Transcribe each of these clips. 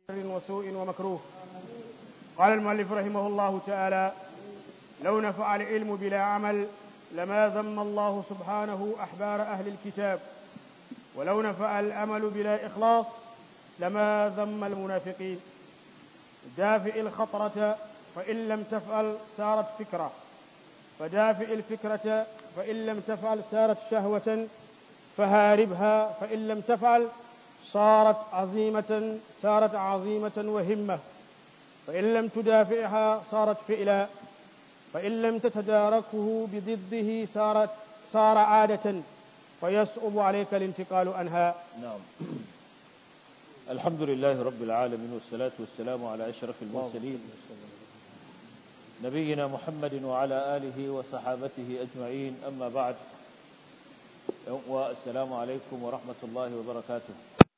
وسوء ومكروه قال المؤلف رحمه الله تعالى لو نفع العلم بلا عمل لما ذم الله سبحانه أحبار أهل الكتاب ولو نفع الأمل بلا إخلاص لما ذم المنافقين دافئ الخطرة فإن لم تفعل صارت فكرة فدافئ الفكرة فإن لم تفعل صارت شهوة فهاربها فإن لم تفعل صارت عظيمة صارت عظيمة وهمة فإن لم تدافعها صارت فئلا فإن لم تتداركه بضده صارت صار عادة فيصعب عليك الانتقال عنها نعم الحمد لله رب العالمين والصلاة والسلام على أشرف المرسلين نبينا محمد وعلى آله وصحابته أجمعين أما بعد والسلام عليكم ورحمة الله وبركاته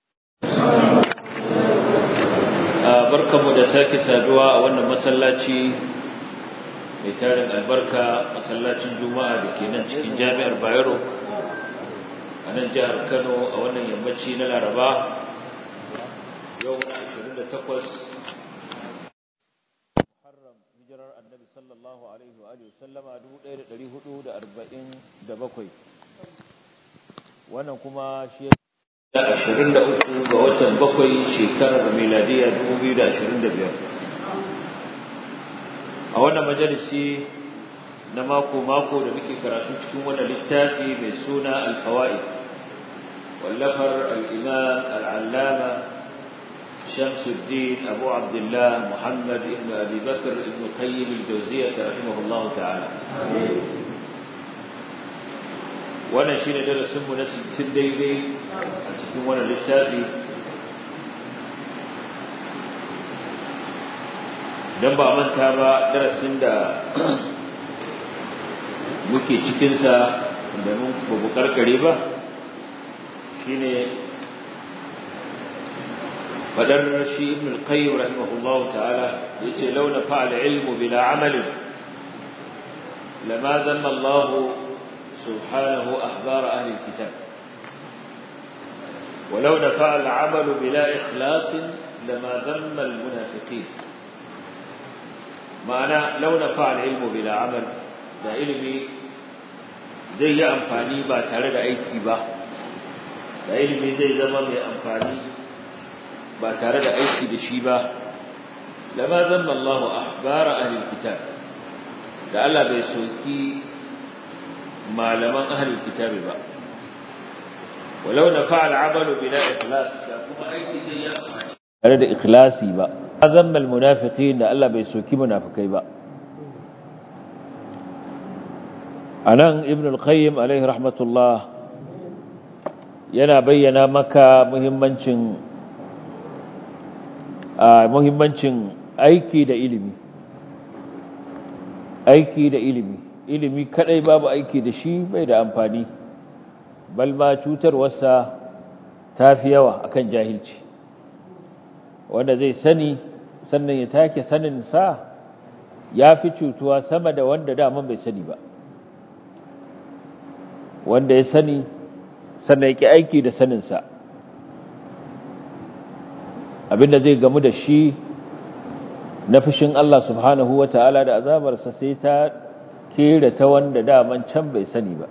barkanmu da sake saduwa a wannan masallaci mai tarin albarka masallacin juma'a da ke nan cikin jami'ar bayero a nan jihar kano a wannan yammaci na laraba yau 28 muharram hijirar annabi sallallahu alaihi wa alihi sallama 1447 wannan kuma shi ashirin da uku ga watan bakwai shekarar miladiya dubu biyu da ashirin da biyar a wannan majalisi na mako-mako da muke karatu cikin wannan littafi mai suna alfawa'id wallafar al'imam al'allama shamsuddin abu abdullah muhammad ibn abi bakr ibn qayyim al-jawziyya rahimahullahu ta'ala wannan shine darasin mu na 60 daidai a cikin wannan littafi dan ba manta ba darasin da muke cikin sa da mun babu karkare ba shine fadar shi ibn al-qayyim rahimahullahu ta'ala yace launa fa'ala ilmu bila amalin lama zanna Allah سبحانه أخبار أهل الكتاب ولو نفع العمل بلا إخلاص لما ذم المنافقين معنى لو نفع العلم بلا عمل da ilimi zai yi amfani ba tare da aiki ba da ilimi zai zama mai amfani ba tare da aiki da shi ba lama zanna Allah ahbara ahli kitab da Allah bai soki malaman ahlul kitabi ba walau na fa'al amalu bila ikhlas da kuma aiki zai yi amfani tare da ikhlasi ba azamma almunafiqin da Allah bai soki munafikai ba anan ibn al-qayyim alaihi rahmatullah yana bayyana maka muhimmancin muhimmancin aiki da ilimi aiki da ilimi ilimi kadai babu aiki da shi bai da amfani bal ma cutarwarsa ta fi yawa akan jahilci wanda zai sani sannan ya take sanin sa ya fi cutuwa sama da wanda daman bai sani ba wanda ya sani sannan ya ki aiki da saninsa abinda zai gamu da shi na fushin Allah subhanahu wa ta'ala da azabarsa sai ta kera ta wanda daman can bai sani ba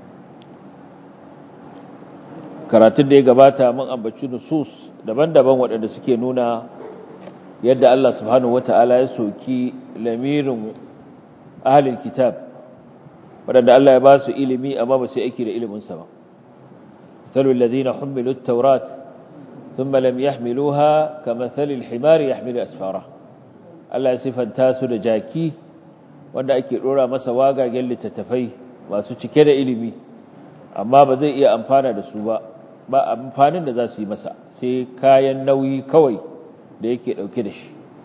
karatun da ya gabata mun ambaci nusus daban-daban waɗanda suke nuna yadda Allah subhanahu wata'ala ya soki lamirin ahlul kitab waɗanda Allah ya ba su ilimi amma ba su aiki da iliminsa ba مثل الذين حملوا التوراة ثم لم يحملوها كمثل الحمار يحمل أسفاره Allah ya sifanta su da jaki wanda ake dora masa wagagen littattafai masu cike da ilimi amma ba zai iya amfana da su ba ba amfanin da za su yi masa sai kayan nauyi kawai da yake dauke da shi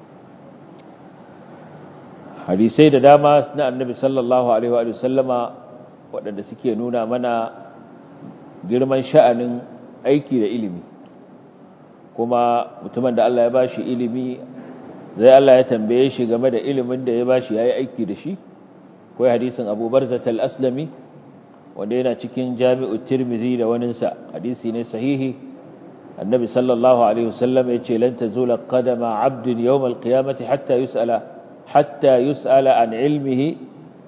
hadisai da dama na annabi sallallahu alaihi wa sallama waɗanda suke nuna mana girman sha'anin aiki da ilimi kuma mutumin da Allah ya bashi ilimi zai Allah ya tambaye shi game da ilimin da ya bashi yayi aiki da shi kai hadisin Abu Barzah al-Aslami wanda yana cikin Jami'ut Tirmidhi da waninsa hadisi ne sahihi annabi sallallahu alaihi wasallam yace lan tazula qadama 'abdin yawm al-qiyamati hatta yus'ala hatta yus'ala an ilmihi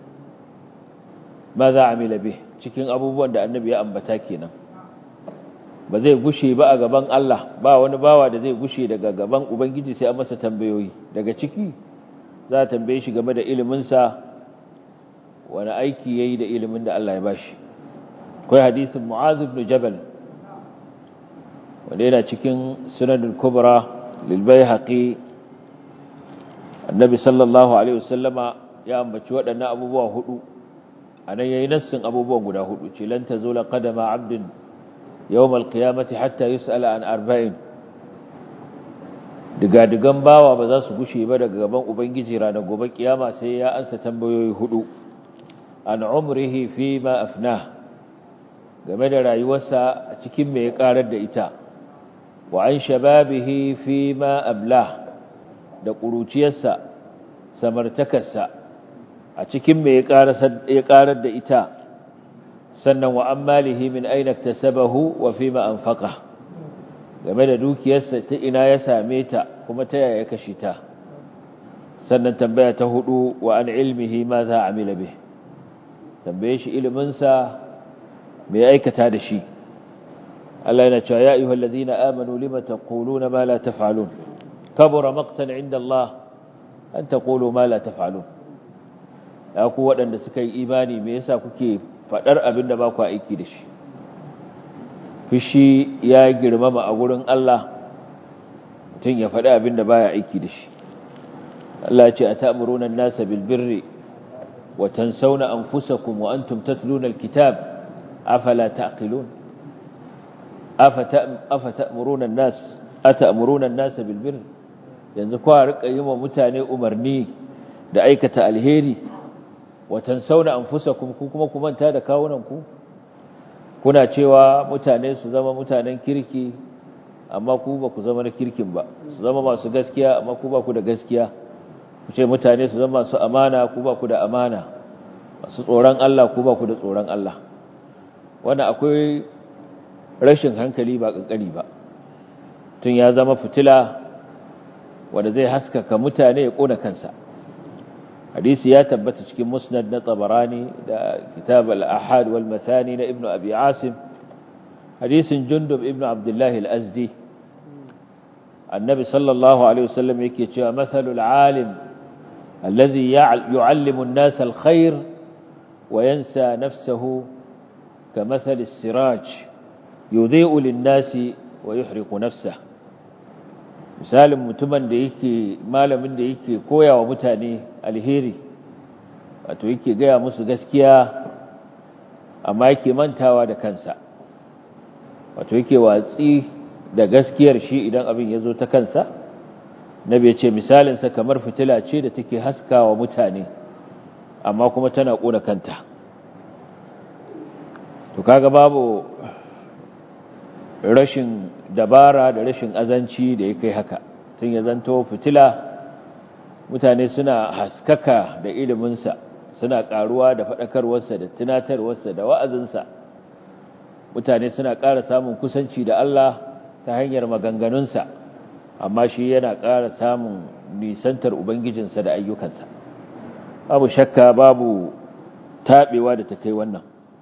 madha 'amila bih cikin abubuwan da annabi ya ambata kenan ba zai gushe ba a gaban Allah ba wani bawa da zai gushe daga gaban ubangiji sai an masa tambayoyi daga ciki za a tambaye shi game da ilimin sa wani aiki yayi da ilimin da Allah ya bashi akwai hadisin Mu'adh ibn Jabal wanda yana cikin Sunan al-Kubra lil Baihaqi Annabi sallallahu alaihi wasallama ya ambaci waɗannan abubuwa hudu anan yayi nassin abubuwan guda hudu ce lan tazula qadama 'abdin yawm al-qiyamati hatta yus'ala an arba'in diga-digan bawa ba za su gushe ba daga gaban ubangiji ranar gobe kiyama sai ya ansa tambayoyi hudu an umrihi fi ma afnah game da rayuwarsa a cikin me ya karar da ita wa an shababihi fi ma ablah da ƙuruciyarsa samartakarsa a cikin me ya karar da ita sannan wa an malihi min aina tasabahu wa fi ma anfaqa game da dukiyarsa ta ina ya same ta kuma ta yaya ya kashe ta sannan tambaya ta hudu wa an ilmihi ma za amila bih tambaye shi iliminsa mai aikata da shi Allah yana cewa ya ayyuhal ladina amanu lima taquluna ma la taf'alun kabura maqtan 'inda Allah an taqulu ma la taf'alun ya ku waɗanda suka yi imani me yasa kuke faɗar abin da ba ku aiki da shi fishi ya girmama a gurin Allah mutum ya faɗi abin da baya aiki da shi Allah ya ce atamuruna an-nasa bil birri wa tansawna anfusakum wa antum tatluna al-kitab أفلا تعقلون أفتأمرون الناس أتأمرون الناس بالبر yanzu kwa rika yi wa mutane umarni da aikata alheri wa tansawna anfusakum ku kuma ku manta da kawunan ku kuna cewa mutane su zama mutanen kirki amma ku ba ku zama na kirkin ba su zama masu gaskiya amma ku ba ku da gaskiya ku ce mutane su zama masu amana ku ba ku da amana masu tsoron Allah ku ba ku da tsoron Allah wanda akwai rashin hankali ba kankani ba tun ya zama fitila wanda zai haskaka mutane ya kona kansa hadisi ya tabbata cikin musnad na tabarani da kitab al-ahad wal mathani na ibnu abi asim hadisin jundub ibnu abdullah al-azdi annabi sallallahu alaihi wasallam yake cewa mathalul alim alladhi yu'allimu an-nasa al-khair wa yansa nafsahu كمثل السراج يضيء للناس ويحرق نفسه misalin mutumin da yake malamin da yake koya wa mutane alheri wato yake gaya musu gaskiya amma yake mantawa da kansa wato yake watsi da gaskiyar shi idan abin ya zo ta kansa nabi ya ce misalinsa kamar fitila ce da take haskawa mutane amma kuma tana ƙona kanta to kaga babu rashin dabara da rashin azanci da ya kai haka tun ya zanto fitila mutane suna haskaka da iliminsa suna karuwa da faɗakarwarsa da tunatarwarsa da wa'azinsa mutane suna ƙara samun kusanci da Allah ta hanyar maganganunsa amma shi yana ƙara samun nisantar ubangijinsa da ayyukansa babu shakka babu taɓewa da ta kai wannan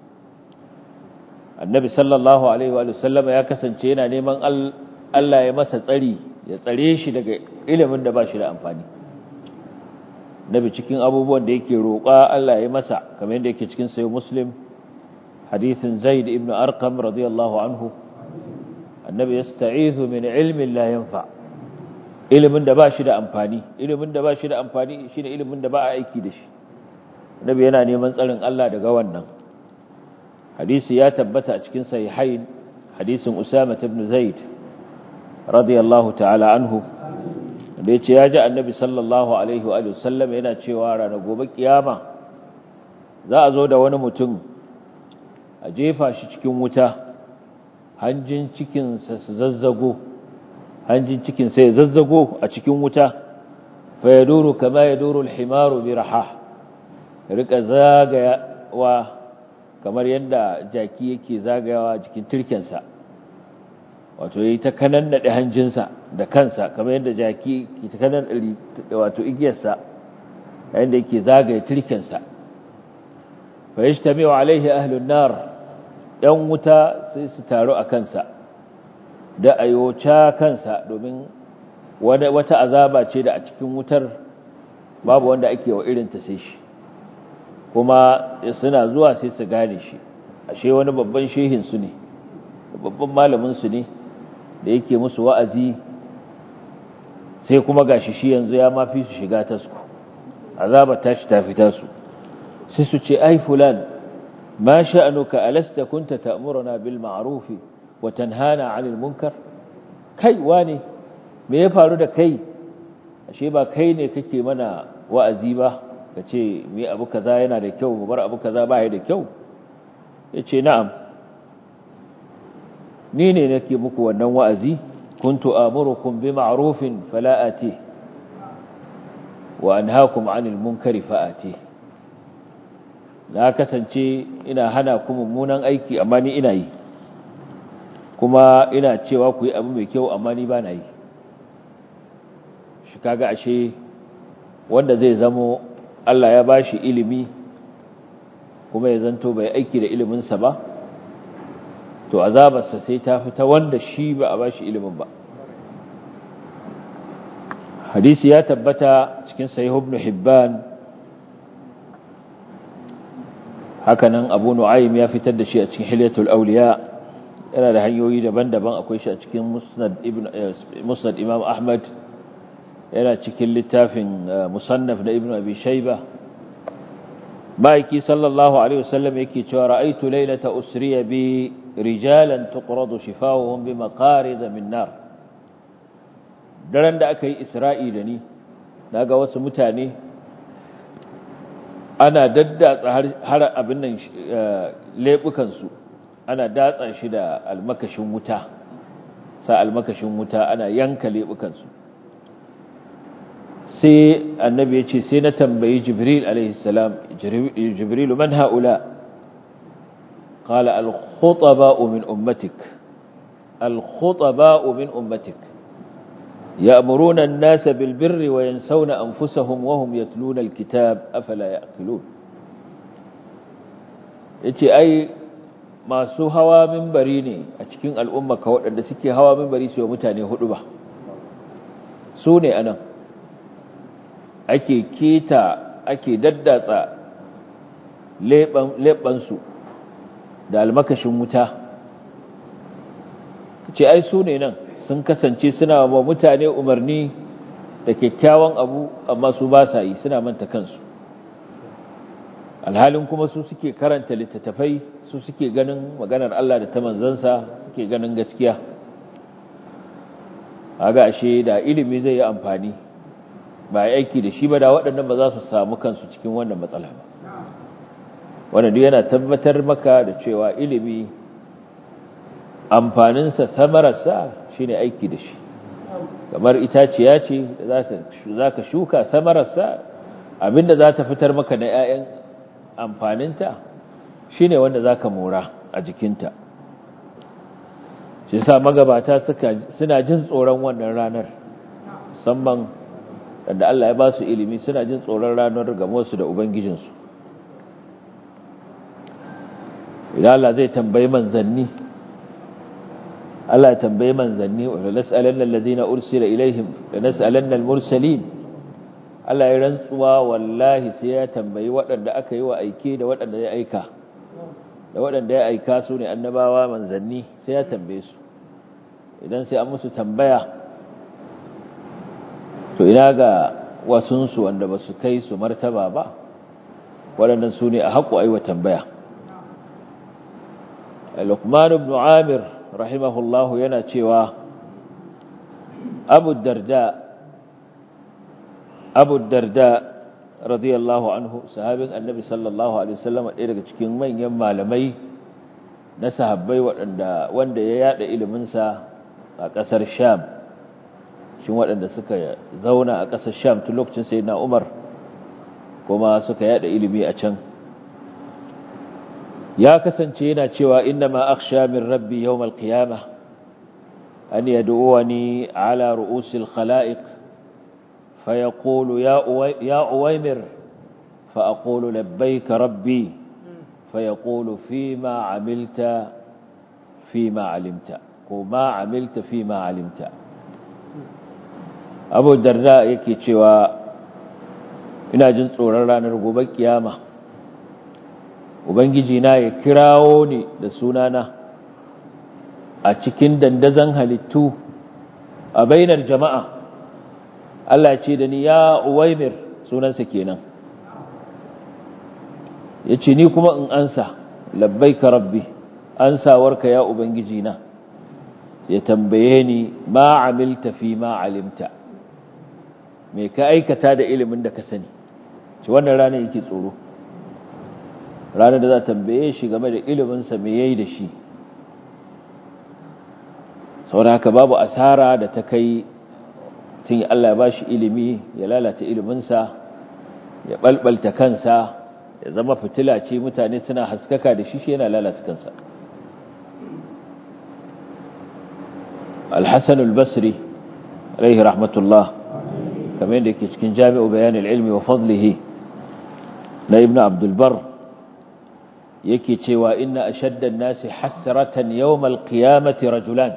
annabi sallallahu alaihi wa sallama ya kasance yana neman Allah ya masa tsari ya tsare shi daga ilimin da ba shi da amfani nabi cikin abubuwan da yake roƙa Allah ya masa kamar yadda yake cikin sayo muslim hadithin zaid ibn arqam radiyallahu anhu annabi yasta'izu min ilmin la yanfa ilimin da ba shi da amfani ilimin da ba shi da amfani shine ilimin da ba a aiki da shi nabi yana neman tsarin Allah daga wannan hadisi ya tabbata a cikin sahihain hadisin Usama ibn Zaid radiyallahu ta'ala anhu da yace ya ji annabi sallallahu alaihi wa sallam yana cewa ranar gobe kiyama za a zo da wani mutum a jefa shi cikin wuta hanjin cikin sa su zazzago hanjin cikin sa ya zazzago a cikin wuta fa yaduru kama yaduru al-himaru bi rahah rika zagayawa kamar yadda jaki yake zagayawa jikin turkensa wato yayi ta kanan da hanjinsa da kansa kamar yadda jaki ke ta kanan wato igiyarsa yayin da yake zagaye turkensa fa yajtami'u alaihi ahlun nar yan wuta sai su taru a kansa da ayoca kansa domin wata azaba ce da a cikin wutar babu wanda ake wa irin ta sai shi kuma suna zuwa sai su gane shi ashe wani babban shehin su ne babban malamin su ne da yake musu wa'azi sai kuma gashi shi yanzu ya mafi su shiga tasku azaba tashi ta fita su sai su ce ai fulan ma sha'anuka alasta kunta ta'muruna bil ma'ruf wa tanhana 'anil munkar kai wane me ya faru da kai ashe ba kai ne kake mana wa'azi ba kace me abu kaza yana da kyau mu bar abu kaza ba ya da kyau yace na'am ni ne nake muku wannan wa'azi kuntu amurukum bi ma'rufin fala ati wa anhaakum 'anil munkari fa ati na kasance ina hana ku mummunan aiki amma ni ina yi kuma ina cewa ku yi abu mai kyau amma ni ba na yi shi kaga ashe wanda zai zamo Allah ya bashi ilimi kuma ya zanto bai aiki da iliminsa ba to azabarsa sai ta fita wanda shi ba a bashi ilimin ba hadisi ya tabbata cikin sahih ibn hibban hakanan abu nu'aym ya fitar da shi a cikin hilyatul awliya yana da hanyoyi daban-daban akwai shi a cikin musnad ibn musnad imam ahmad yana cikin littafin musannaf na ibn abi shayba ma'aiki sallallahu alaihi wasallam yake cewa ra'aytu laylata usriya bi rijalan tuqradu shifawuhum bi maqarid min nar daren da aka yi isra'i da ni naga wasu mutane ana daddatsa har abin nan lebukan su ana datsa shi da almakashin wuta sa almakashin wuta ana yanka lebukan su sai annabi ya ce sai na tambayi jibril alaihissalam jibril man haula qala al-khutaba'u min ummatik al-khutaba'u min ummatik ya'muruna an-nasa bil birri wa yansawna anfusahum wa hum yatluna al-kitab afala ya'qilun yace ai masu hawa minbari ne a cikin al'umma ka waɗanda suke hawa minbari su yi mutane hudu ba su ne anan ake keta ake daddatsa leɓansu da almakashin wuta ce ai su ne nan sun kasance suna wa mutane umarni da kyakkyawan abu amma su ba sa yi suna manta kansu alhalin kuma su suke karanta littattafai su suke ganin maganar Allah da ta manzansa suke ganin gaskiya aga ashe da ilimi zai yi amfani ba ya aiki da shi ba da waɗannan ba za su samu kansu cikin wannan matsala ba wannan duk yana tabbatar maka da cewa ilimi amfaninsa samararsa shine aiki da shi kamar itaciya ce da za ka shuka samararsa abinda za ta fitar maka na 'ya'yan amfaninta shine wanda za ka mora a jikinta shi sa magabata suna jin tsoron wannan ranar musamman da Allah ya ba su ilimi suna jin tsoron ranar gamonsu da Ubangijinsu. Idan Allah zai tambayi manzanni, Allah ya tambayi manzanni, wadda nas'alan lalazina ursila ilaihim da nas'alan mursalin Allah ya rantsuwa wallahi sai ya tambayi waɗanda aka yi wa aike da waɗanda ya aika, da waɗanda ya aika su ne annabawa manzanni sai ya tambaye su. Idan sai an musu tambaya, to ina ga wasunsu wanda ba su kai su martaba ba waɗannan su ne a haƙo aiwa tambaya Luqman ibn Amir rahimahullahu yana cewa Abu Darda Abu Darda radiyallahu anhu sahabin Annabi sallallahu alaihi wasallam ɗaya daga cikin manyan malamai na sahabbai waɗanda wanda ya yada ilimin sa a ƙasar Sham shin waɗanda suka zauna a ƙasar sham tun lokacin sai na umar kuma suka yada ilimi a can ya kasance yana cewa inna ma akhsha min rabbi yawmal qiyamah أن يدعوني على رؤوس الخلائق فيقول يا, أوي يا أويمر فأقول لبيك ربي فيقول فيما عملت فيما علمت وما عملت فيما علمت أبو الدرداء يكي تشوى ina jin tsoron ranar gobe kiyama ubangiji na ya kirawo ni da sunana a cikin dandazon halittu a bainar jama'a Allah ce da ni ya uwaimir sunansa kenan ya ce ni kuma in ansa labbaika rabbi ansawarka ya ubangiji na ya tambaye ni ma amilta fi ma alimta me ka aikata da ilimin da ka sani ci wannan ranar yake tsoro ranar da za tambaye shi game da iliminsa me yayi da shi saboda haka babu asara da ta kai tun Allah ya bashi ilimi ya lalata iliminsa ya balbalta kansa ya zama fitila ce mutane suna haskaka da shi shi yana lalata kansa al-hasan al-basri alaihi rahmatullah kamar yadda yake cikin jami'u bayan al-ilmi wa fadlihi na ibnu abdul bar yake cewa inna ashadda an-nasi hasratan yawm al-qiyamati rajulan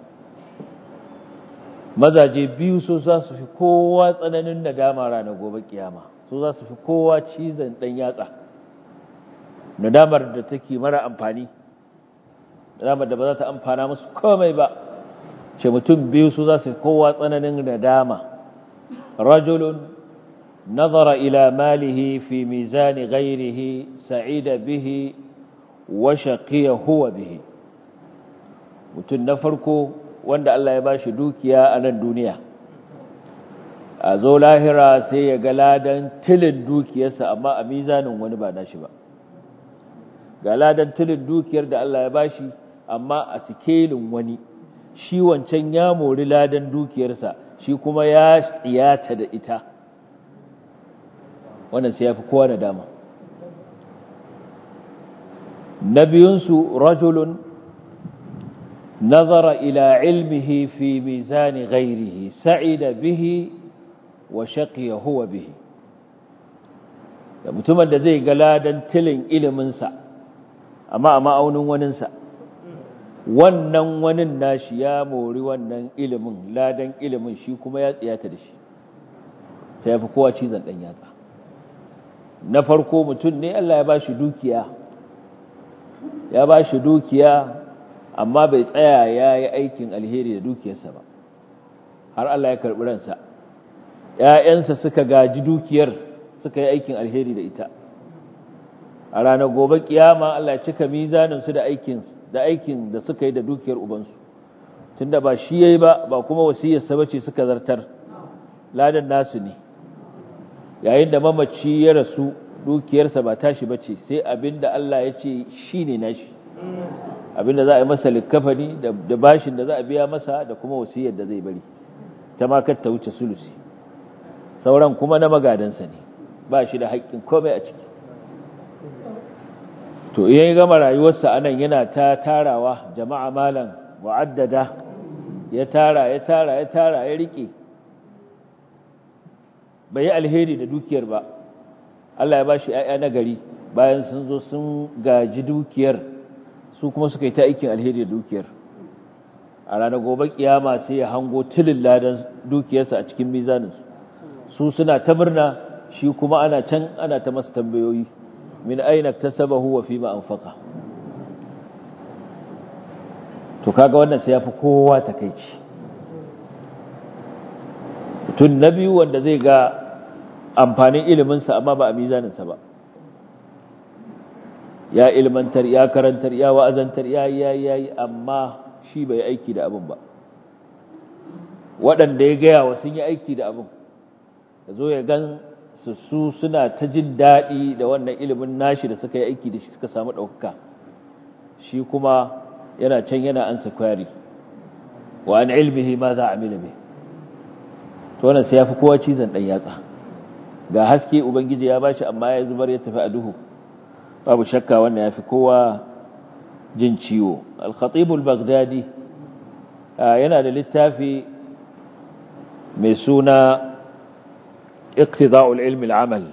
mazaje biyu so za su fi kowa tsananin nadama ranar gobe kiyama so za su fi kowa cizon dan yatsa nadamar da take mara amfani nadamar da ba za ta amfana musu komai ba ce mutum biyu su za su fi kowa tsananin nadama rajulun nazara ila malihi fi mizani ghairihi sa'ida bihi wa shaqiya huwa bihi mutum na farko wanda Allah ya bashi dukiya a nan duniya a zo lahira sai ya ga ladan tilin dukiyarsa amma a mizanin wani ba nashi ba ga ladan tilin dukiyar da Allah ya bashi amma a sikelin wani shi wancan ya mori ladan dukiyarsa shi kuma ya tsiyata da ita wannan sai ya fi kowa da dama na biyunsu rajulun نظر إلى علمه في ميزان غيره سعد به وشقي هو به mutumin da zai ga ladan tilin iliminsa amma a ma'aunin waninsa wannan wanin nashi ya mori wannan ilimin ladan ilimin shi kuma ya tsiyata da shi ta yafi kowa cizon ɗan yatsa na farko mutum ne Allah ya ba shi dukiya ya ba shi dukiya amma bai tsaya ya yi aikin alheri da dukiyarsa ba har Allah ya karɓi ransa ‘ya'yansa suka gaji dukiyar suka yi aikin alheri da ita a ranar gobe kiyama Allah ya cika mizaninsu da aikin da aikin da suka yi da dukiyar ubansu tunda ba shi yayi ba ba kuma wasiyarsa bace suka zartar ladan nasu ne yayin da mamaci ya rasu dukiyarsa ba tashi bace sai abinda Allah ya ce shine nashi abinda za a yi masa likafani da bashin da za a biya masa da kuma wasiyar da zai bari ta ma ta wuce sulusi sauran kuma na magadansa ne ba shi da haƙƙin komai a ciki to idan ya gama rayuwarsa anan yana ta tarawa jama'a malam mu'addada ya tara ya tara ya tara ya rike bai yi alheri da dukiyar ba Allah ya bashi ƴaƴa na gari bayan sun zo sun gaji dukiyar su kuma suka yi ta aikin alheri da dukiyar a ranar gobe kiyama sai ya hango tilin ladan dukiyarsa a cikin mizaninsu su suna ta murna shi kuma ana can ana ta masa tambayoyi min aina tasabahu wa fima anfaqa to kaga wannan sai yafi kowa takeici tun na biyu wanda zai ga amfanin iliminsa amma ba a mizaninsa ba ya ilmantar ya karantar ya wa'azantar ya yi ya yi amma shi bai aiki da abin ba waɗanda ya gaya wa sun yi aiki da abin da zo ya gan su su suna ta jin daɗi da wannan ilimin nashi da suka yi aiki da shi suka samu ɗaukaka shi kuma yana can yana ansa kwari wa an ilmihi ma za a milime to wannan sai ya fi kowa cizon ɗan yatsa ga haske ubangiji ya bashi amma ya zubar ya tafi a duhu babu shakka wannan ya fi kowa jin ciwo al-khatib al-baghdadi yana da littafi mai suna iqtida'ul ilmi al-amal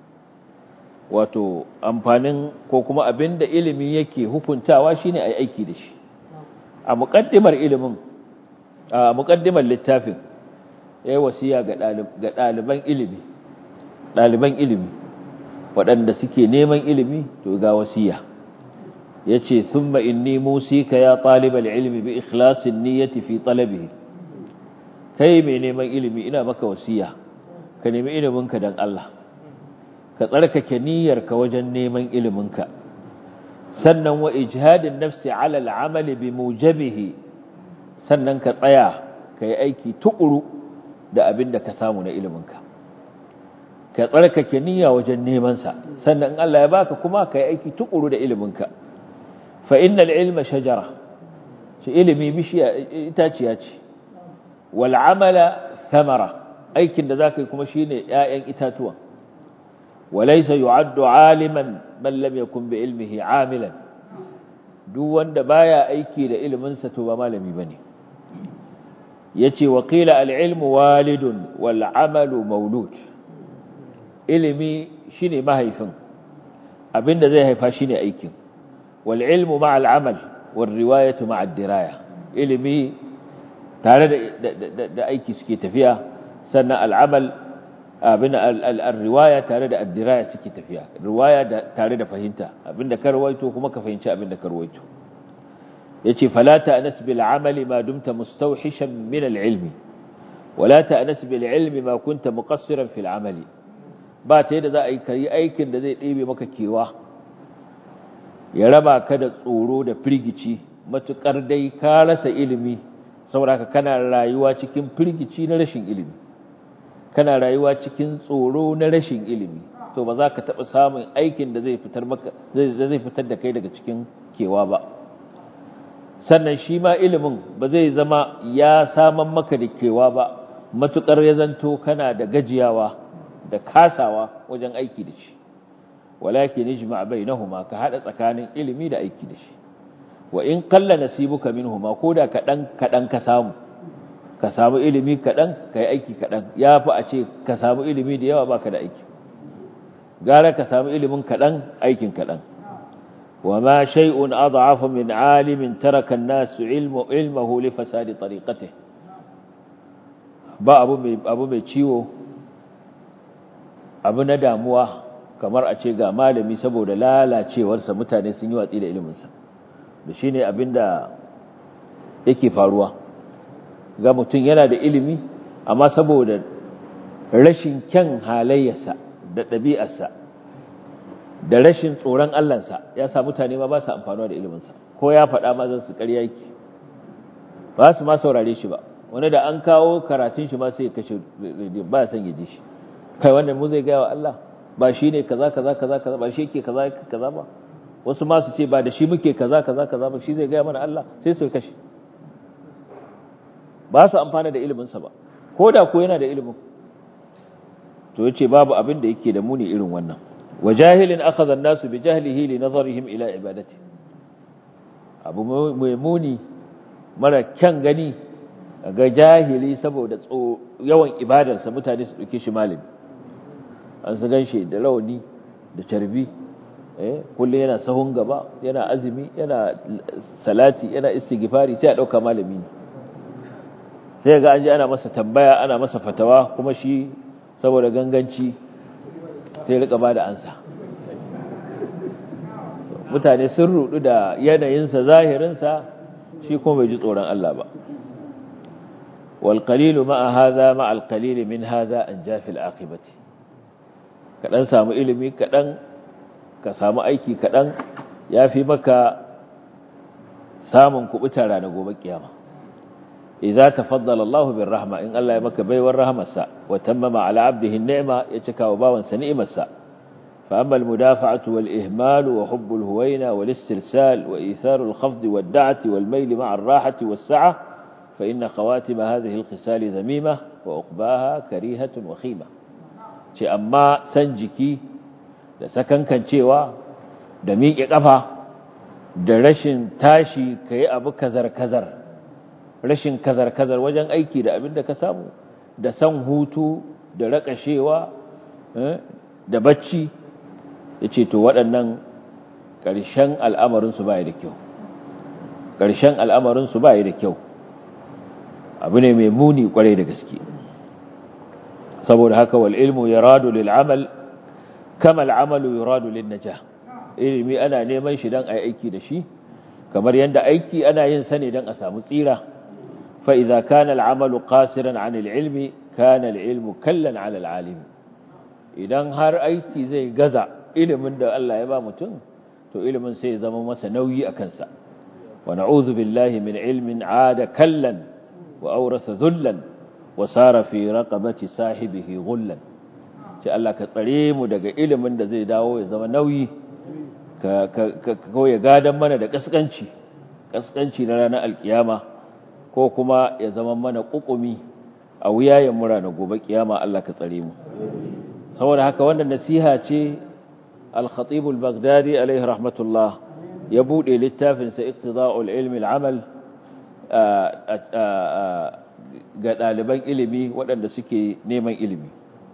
wato amfanin ko kuma abinda ilimi yake hukuntawa shine ai aiki da shi a muqaddimar ilimin a muqaddimar littafin yayi wasiya ga ɗaliban ilimi ɗaliban ilimi waɗanda suke neman ilimi to ga wasiya yace thumma inni musika ya talibal ilmi bi ikhlasin niyyati fi talabihi kai mai neman ilimi ina maka wasiya ka nemi iliminka dan Allah ka tsarkake niyyarka wajen neman iliminka sannan wa ijhadin nafsi ala al'amali bi mujabihi sannan ka tsaya ka yi aiki tukuru da abin da ka samu na iliminka ka tsarkake niyya wajen nemansa sannan in Allah ya baka kuma ka yi aiki tukuru da iliminka fa innal ilma shajara shi ilimi bishiya itaciya ce wal amala thamara aikin da zaka yi kuma shine ƴaƴan itatuwa walaysa yu'addu aliman man lam yakun bi ilmihi amilan duk wanda baya aiki da ilimin sa to ba malami bane yace wa qila al ilmu walidun wal amalu maulud ilimi shine mahaifin abinda zai haifa shine aikin wal ilmu ma al amal wal riwayatu ma ad diraya ilimi tare da da aiki suke tafiya sannan al amal abin al riwaya tare da ad diraya suke tafiya riwaya tare da fahimta abinda ka rawaito kuma ka fahimci abinda ka rawaito yace fala ta'nas bil amali ma dumta mustawhishan min al ilmi wala ta'nas bil ilmi ma kunta muqassiran fil amali ba ta yadda za a yi kari aikin da zai ɗebe maka kewa ya raba ka da tsoro da firgici matuƙar dai ka rasa ilimi sauraka kana rayuwa cikin firgici na rashin ilimi kana rayuwa cikin tsoro na rashin ilimi to ba za ka taɓa samun aikin da zai fitar maka zai fitar da kai daga cikin kewa ba sannan shi ma ilimin ba zai zama ya saman maka da kewa ba matuƙar ya zanto kana da gajiyawa da kasawa wajen aiki da shi walakin ijma bainahuma ka hada tsakanin ilimi da aiki da shi wa in qalla nasibuka minhuma koda kadan kadan ka samu ka samu ilimi kadan kai aiki kadan yafi a ce ka samu ilimi da yawa baka da aiki gara ka samu ilimin kadan aikin kadan وما شيء أضعف من عالم ترك الناس علم علمه لفساد طريقته ba abu mai abu mai ciwo abu na damuwa kamar a ce ga malami saboda lalacewarsa mutane sun yi watsi da iliminsa da shi ne abin da yake faruwa ga mutum yana da ilimi amma saboda rashin kyan halayyarsa da ɗabi'arsa da rashin tsoron Allahnsa ya sa mutane ma ba su amfanuwa da iliminsa ko ya faɗa ma zan su ƙarya yake ba su ma saurare shi ba wani da an kawo karatun shi ma sai ya kashe ba ya son ya ji shi kai wannan mu zai gaya wa Allah ba shi ne kaza kaza kaza kaza ba shi yake kaza kaza ba wasu ma su ce ba da shi muke kaza kaza kaza ba shi zai gaya mana Allah sai su kashe ba su amfana da ilimin sa ba ko da ko yana da ilimin to yace babu abin da yake da muni irin wannan wajahilin akhadha an-nasu bi jahlihi li nazarihim ila ibadati abu mai muni mara kyan gani ga jahili saboda yawan ibadarsa mutane su dauke shi malami an su ganshi da rauni da carbi eh kullum yana sahun gaba yana azumi yana salati yana istighfari sai a dauka malami ne sai ga an ji ana masa tambaya ana masa fatawa kuma shi saboda ganganci sai rika bada ansa mutane sun rudu da yanayinsa zahirinsa shi kuma bai ji tsoron Allah ba wal qalilu ma'a hadha ma'a al qalil min hadha an jafi al aqibati kaɗan samu ilimi kaɗan ka samu aiki kaɗan ya fi maka samun kubuta ranar gobe kiyama idza tafaddala Allahu bir rahma in Allah ya maka baiwar rahmarsa wa tammama ala abdihi ni'ma ya cika wa bawansa ni'imarsa fa amma al-mudafa'atu wal ihmal wa hubb al-huwayna wal istirsal wa ithar al-khafd wad da'ati wal mayl ma'a ar-rahati was sa'a fa inna khawatim hadhihi al-khisal dhamima wa uqbaha karihatun wa khima ce amma san jiki da sakankancewa da miƙe ƙafa da rashin tashi ka yi abu kazar-kazar rashin kazar-kazar wajen aiki da abin da ka samu da san hutu da raƙashewa da bacci ya ce to waɗannan ƙarshen al'amarinsu ba da kyau ƙarshen al'amarinsu ba da kyau abu ne mai muni ƙwarai da gaske saboda haka wal ilmu ya radu lil'amal kama al'amalu ya radu lil naja ilimi ana neman shi don a aiki da shi kamar yadda aiki ana yin sa ne don a samu tsira fa'iza kana al'amalu ƙasiran an ilmi kana al'ilmu kallon ala al'alim idan har aiki zai gaza ilimin da Allah ya ba mutum to ilimin sai ya zama masa nauyi a kansa wa na'udhu billahi min ilmin ada kallan wa aurasa zullan wa sara fi raqabati sahibihi ghullan ce Allah ka tsare mu daga ilimin da zai dawo ya zama nauyi ka ka ya gadan mana da kaskanci kaskanci na ranar alkiyama ko kuma ya zama mana kukumi a wuyayen mura na gobe kiyama Allah ka tsare mu saboda haka wannan nasiha ce al-khatib al-baghdadi alaihi rahmatullah ya bude littafin sa iqtida'ul ilmi al-amal ga ɗaliban ilimi waɗanda suke neman ilimi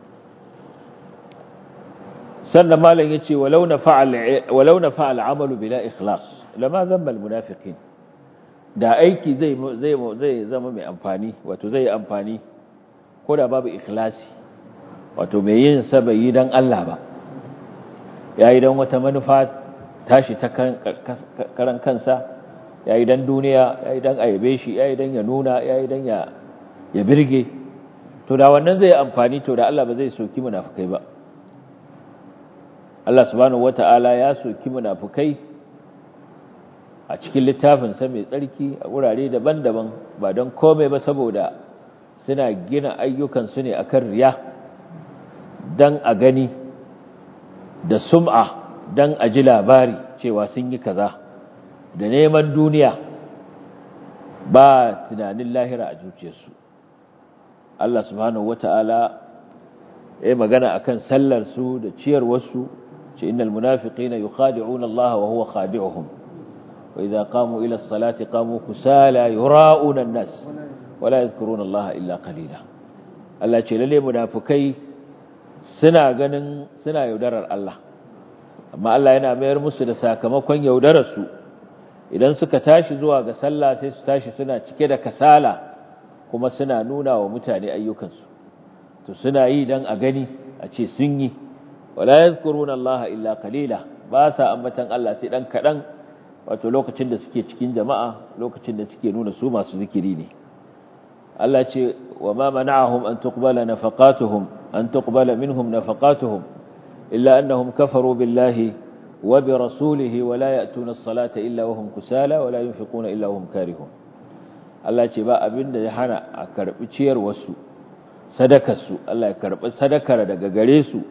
sannan malam ya ce walau na fa'al amalu bila ikhlas lama zamba munafiqin da aiki zai zama mai amfani wato zai amfani ko da babu ikhlasi wato mai yin sa bai yi don Allah ba ya yi don wata manufa tashi ta karan kansa ya yi don duniya ya yi don ayabe shi ya yi don ya nuna ya yi don ya birge to da wannan zai amfani to da Allah ba zai soki munafukai ba Allah subhanahu wata'ala ya soki munafukai a cikin littafinsa mai tsarki a wurare daban-daban ba don komai ba saboda suna gina ayyukansu ne akan riya don a gani da sum'a don a ji labari cewa sun yi kaza da neman duniya ba tunanin lahira a zuciyarsu Allah subhanahu wata'ala ya magana akan sallar su da ciyarwarsu ce innal munafiqina yukhadi'una Allah wa huwa khadi'uhum wa idza qamu ila as-salati qamu kusala yura'una an-nas wa la yadhkuruna Allah illa qalila Allah ce lalle munafikai suna ganin suna yaudarar Allah amma Allah yana mayar musu da sakamakon yaudarar su idan suka tashi zuwa ga sallah sai su tashi suna cike da kasala kuma suna nuna wa mutane ayyukansu to suna yi dan a gani a ce sun yi wala yazkuruna Allah illa qalila ba sa ambatan Allah sai dan kadan wato lokacin da suke cikin jama'a lokacin da suke nuna su masu zikiri ne Allah ce wa ma mana'ahum an tuqbala nafaqatuhum an tuqbala minhum nafaqatuhum illa annahum kafaru billahi wa bi rasulihi wa la ya'tuna as-salata illa wa hum kusala wa la yunfiquna illa wa hum karihun Allah ce ba abinda ya hana a karbi ciyar wasu sadakar su Allah ya karbi sadakar daga gare su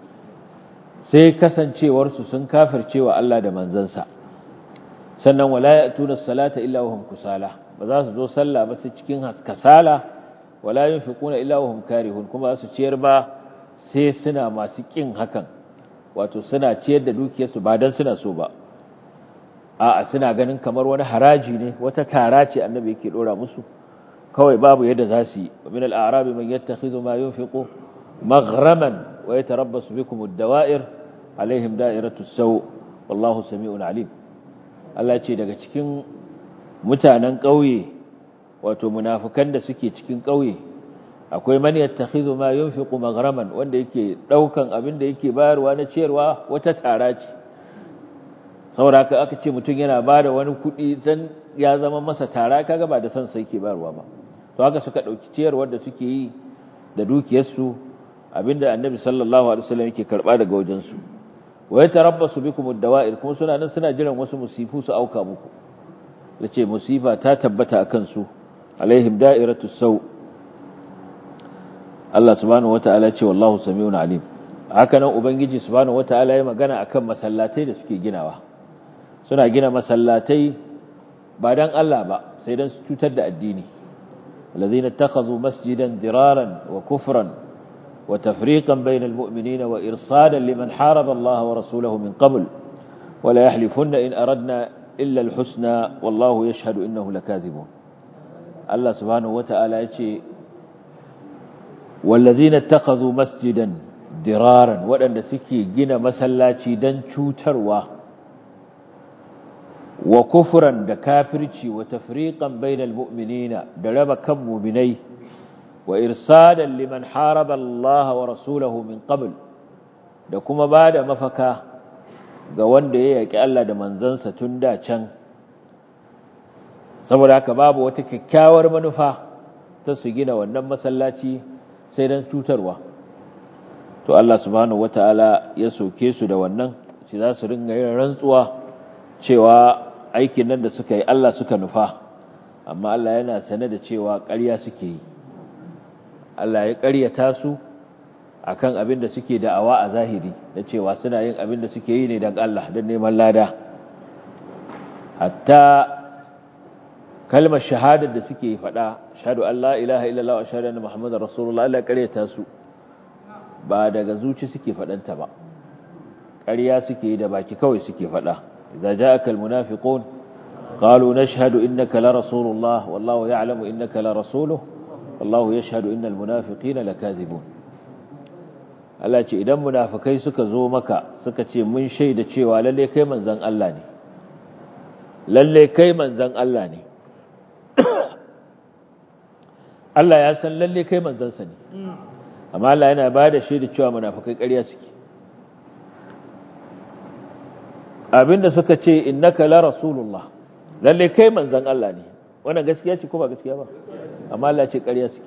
sai kasancewar su sun kafircewa Allah da manzansa sannan wala ya'tuna as-salata illa wa hum kusala ba za su zo sallah ba sai cikin kasala wala yunfiquna illa wa hum karihun kuma su ciyar ba sai suna masu kin hakan wato suna ciyar da dukiyarsu ba dan suna so ba a'a suna ganin kamar wani haraji ne wata tara ce annabi yake dora musu kawai babu yadda za su yi min al-a'rabi man yattakhidhu ma yunfiqu maghraman wa yatarabbasu bikum ad-dawa'ir alaihim da'iratu as-saw wallahu sami'un alim Allah ce daga cikin mutanen ƙauye wato munafukan da suke cikin ƙauye akwai man yattakhidhu ma yunfiqu maghraman wanda yake daukan abin da yake bayarwa na ciyarwa wata tara ce saboda haka aka ce mutum yana bada wani kuɗi dan ya zama masa tara kaga ba da san sai yake bayarwa ba to haka suka dauki ciyarwar da suke yi da dukiyarsu abinda annabi sallallahu alaihi wasallam yake karba daga wajen su wa yatarabbasu bikum ad-dawa'ir kuma suna nan suna jiran wasu musifu su auka muku yace musifa ta tabbata akan su alaihim da'iratu saw Allah subhanahu wataala ce wallahu samiun alim haka nan ubangiji subhanahu wataala ya magana akan masallatai da suke ginawa suna gina masallatai ba dan Allah ba sai dan su cutar da addini الذين اتخذوا مسجدا ضرارا وكفرا وتفريقا بين المؤمنين وإرصادا لمن حارب الله ورسوله من قبل ولا يحلفن إن أردنا إلا الحسنى والله يشهد إنه لكاذبون Allah subhanahu wata'ala ya ce wallazina takhadhu masjidan diraran waɗanda suke gina masallaci don cutarwa wa kufran da kafirci wa tafriqan bainal mu'minina da raba kan mu'minai wa irsadan liman haraba Allah wa rasulahu min qabl da kuma bada mafaka ga wanda ya yaki Allah da manzansa tun da can saboda haka babu wata kyakkyawar manufa ta su gina wannan masallaci sai dan cutarwa to Allah subhanahu wataala ya soke su da wannan shi za su ringa yin rantsuwa cewa aikin nan da suka yi Allah suka nufa amma Allah yana sane da cewa ƙarya suke yi Allah ya ƙaryata su akan abin da suke da'awa a zahiri da cewa suna yin abin da suke yi ne don Allah don neman lada hatta kalmar shahadar da suke faɗa shahadu Allah ilaha illallah wa shahadu anna muhammadar rasulullah Allah ya ƙaryata su ba daga zuci suke faɗanta ba ƙarya suke yi da baki kawai suke faɗa إذا جاءك المنافقون قالوا نشهد إنك لرسول الله والله يعلم إنك لرسوله والله يشهد إن المنافقين لكاذبون Allah ce idan munafikai suka zo maka suka ce mun shaida cewa lalle kai manzon Allah ne lalle kai manzon Allah ne Allah ya san lalle kai manzon sa ne amma Allah yana bada shaida cewa munafikai ƙarya suke abinda suka ce innaka la rasulullah lalle kai manzon Allah ne wannan gaskiya ce ko ba gaskiya ba amma Allah ce ƙarya suke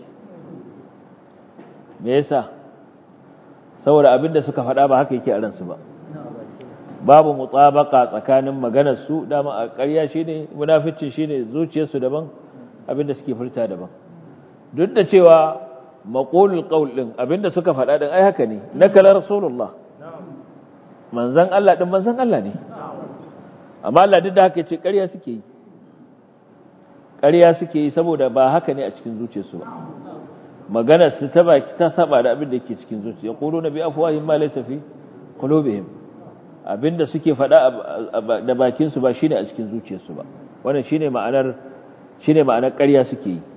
me yasa saboda abinda suka faɗa ba haka yake a ransu ba babu mutabaka tsakanin maganar su dama a ƙarya shine munafici shine zuciyarsu daban abinda suke furta daban duk da cewa maqulul qaul din abinda suka faɗa din ai haka ne nakala rasulullah manzon Allah din manzon Allah ne amma Allah duk da haka ce ƙarya suke yi ƙarya suke yi saboda ba haka ne a cikin zuciyarsu ba maganar su ta baki ta saba da abin da ke cikin zuciya qulu nabi afwahim ma laysa fi qulubihim abinda suke faɗa da bakin su ba shine a cikin zuciyarsu ba wannan shine ma'anar shine ma'anar ƙarya suke yi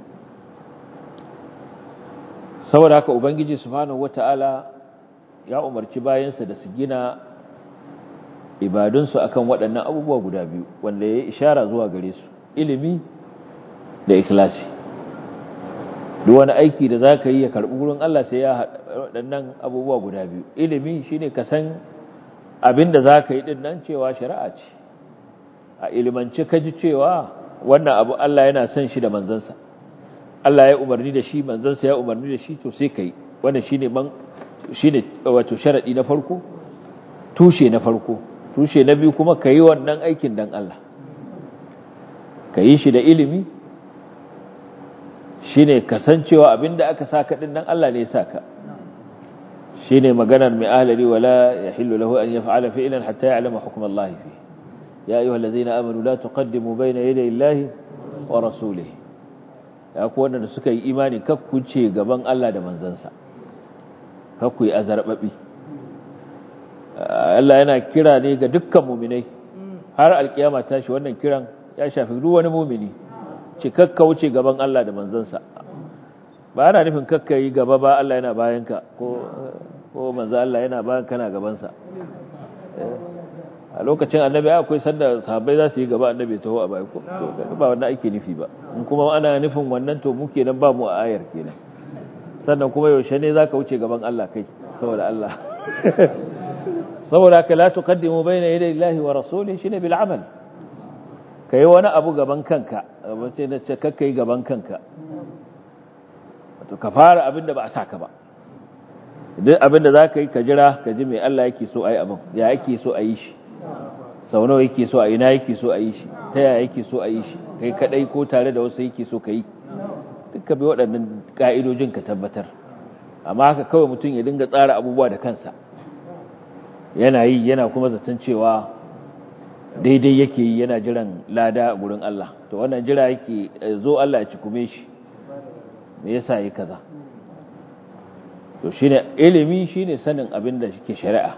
saboda haka ubangiji subhanahu wataala ya umarci bayansa da su gina ibadunsu akan waɗannan abubuwa guda biyu wanda ya ishara zuwa gare su ilimi da ikhlasi duk wani aiki da za ka yi ya karɓi wurin Allah sai ya waɗannan abubuwa guda biyu ilimi shine ka san abin da za ka yi ɗin nan cewa shari'a ce a ilimance ka ji cewa wannan abu Allah yana son shi da manzansa Allah ya umarni da shi manzansa ya umarni da shi to sai ka yi wannan shine man shine wato sharadi na farko tushe na farko tushe na biyu kuma ka yi wannan aikin dan Allah ka yi shi da ilimi shi ne kasancewa abinda aka saka ɗin nan Allah ne ya saka shi ne maganar mai ahalari wala ya hillu lahu an ya fa'ala fi'ilan hatta ya alama hukumar Allah fi ya yi wallazi na amanu la tuqaddimu bayna yaday Allahi wa rasulihi ya ku wanda suka yi imani kakku ce gaban Allah da manzansa kakku yi azarbabi Allah yana kira ne ga dukkan muminai har alkiyama tashi wannan kiran ya shafi duk wani mumini ce kakka wuce gaban Allah da manzansa ba ana nufin kakka yi gaba ba Allah yana bayanka ko ko manzo Allah yana bayan kana gabansa a lokacin annabi akwai sanda sahabbai za su yi gaba annabi taho a baya ko ba wannan ake nufi ba in kuma ana nufin wannan to mu kenan ba mu a ayar kenan sannan kuma yaushe ne zaka wuce gaban Allah kai saboda Allah saboda ka la tuqaddimu bayna yaday Allahi wa rasulihi shine bil amal kai wani abu gaban kanka wace na ce kakka yi gaban kanka wato ka fara abin da ba a saka ba duk abin da zaka yi ka jira ka ji me Allah yake so ayi abin ya yake so ayi shi sau nawa yake so ayi na yake so ayi shi ta yaya yake so ayi shi kai kadai ko tare da wasu yake so ka yi duka bi waɗannan ka'idojin ka tabbatar amma haka kawai mutum ya dinga tsara abubuwa da kansa yana yi yana kuma zaton cewa daidai yake yi yana jiran lada gurin Allah to wannan jira yake zo Allah ya cikume shi me yasa yi kaza to shine ilimi shine sanin abin da shike shari'a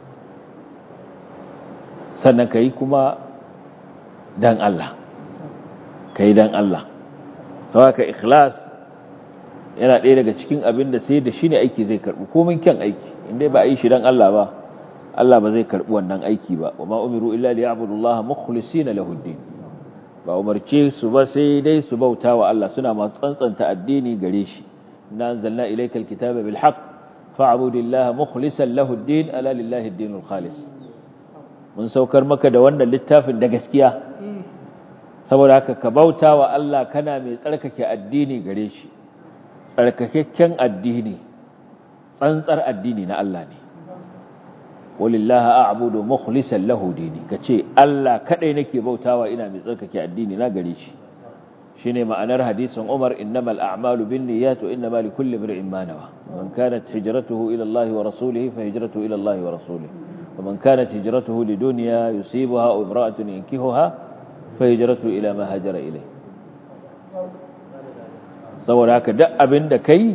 sannan kai kuma dan Allah kai dan Allah saboda ikhlas yana ɗaya daga cikin abin da sai da shi ne aiki zai karɓi komin kyan aiki inda ba a yi shi don Allah ba Allah ba zai karɓi wannan aiki ba wa ma umiru illa li ya'budu Allah mukhlisina lahu din ba umarce su ba sai dai su bauta wa Allah suna masu tsantsanta addini gare shi inna anzalna ilayka alkitaba bil haqq fa'budillaha mukhlishan lahu ad-din ala lillahi ad-dinul khalis mun saukar maka da wannan littafin da gaskiya saboda haka ka bauta wa Allah kana mai tsarkake addini gare shi tsarkakakken addini tsantsar addini na Allah ne walillahi a'budu mukhlishan lahu dini kace Allah kadai nake bautawa ina mai tsarkake addini na gare shi shine ma'anar hadisin Umar innamal a'malu binniyat wa innamal likulli imrin ma nawa man kanat hijratuhu ila Allah wa rasulihi fa hijratuhu ila Allah wa rasulihi wa man kanat hijratuhu lidunya yusibuha aw imra'atun yankihuha fa hijratuhu ila ma hajara ilayhi saboda haka duk abin da kai